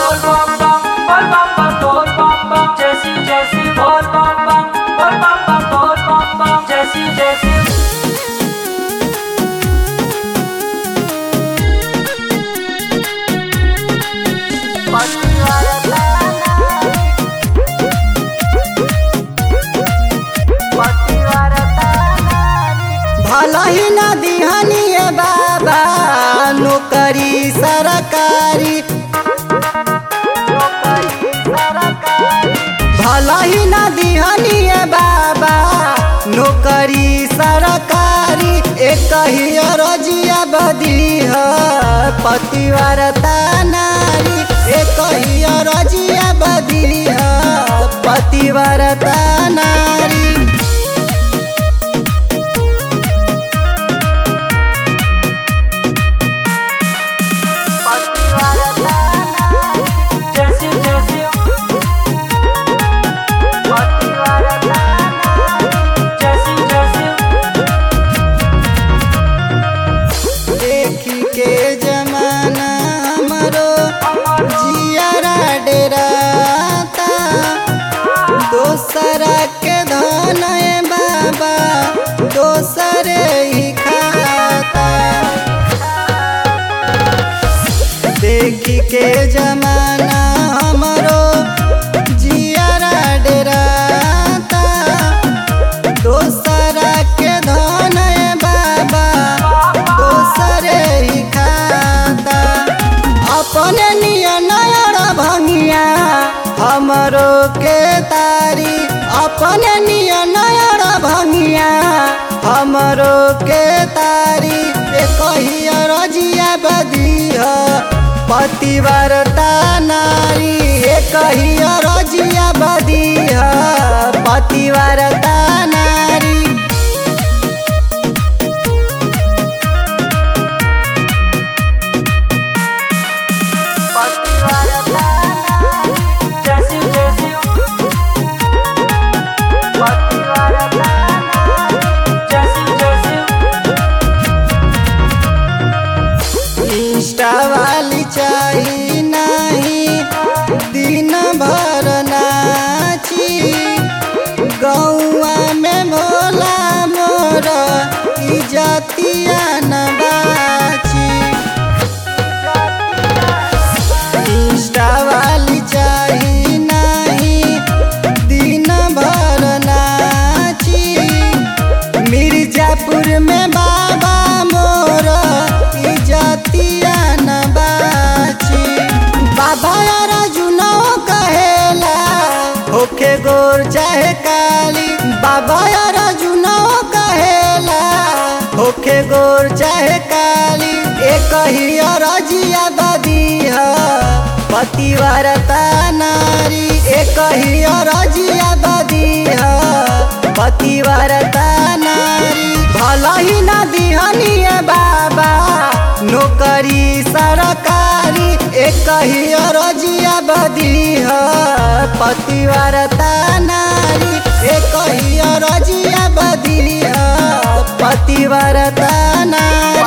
bol bam bam, bol bam bam, bol bam bam, Jesse Jesse, bol bam bam, bol bam bam, bol bam bam, Jesse Jesse. भला ही ना दिहनिए बाबा नौकरी सरकारी भला ही ना दिहनिए बाबा नौकरी सरकारी एक ही रजिया बदी है पतिवारता नारी एक ही रजिया बदी है पतिवारता नारी Jesse Jesse. Jesse Jesse. देखी के जमाना हमरो जियारा डेराता दोसरा के धन है बाबा दोसरे ही खाता देखी के जमाना हमरो जियारा डेराता दोसरा के धन है बाबा दोसरे ही खाता अपने नियनयर भंगिया हमरो के तारी अपने नियनयर भंगिया हमरो के तारी एक ही रजिया बदी है पतिवारता नारी एक ही रजिया बदी है पतिवारता नारी Jesse Jesse. Jesse Jesse. Insta वाली चाही नहीं दिन भर नाची गौआ में भोला मोर इजतिया न बाची इंस्टा वाली चाही नहीं दिन भर नाची मिर्जापुर में बाबा मोर इजतिया न बाची बाबा यार जुनो कहेला होके गोर चाहे काली बाबा यार जुनो कहेला होके गोर चाहे काली एक ही रजिया बदी है पतिवारता नारी एक ही रजिया बदी है पतिवारता नारी भला ही ना दिहनिए बाबा नौकरी सरकारी एक ही रजिया बदी है पतिवारता नारी एक ही रजिया बदी है पतिवारता नारी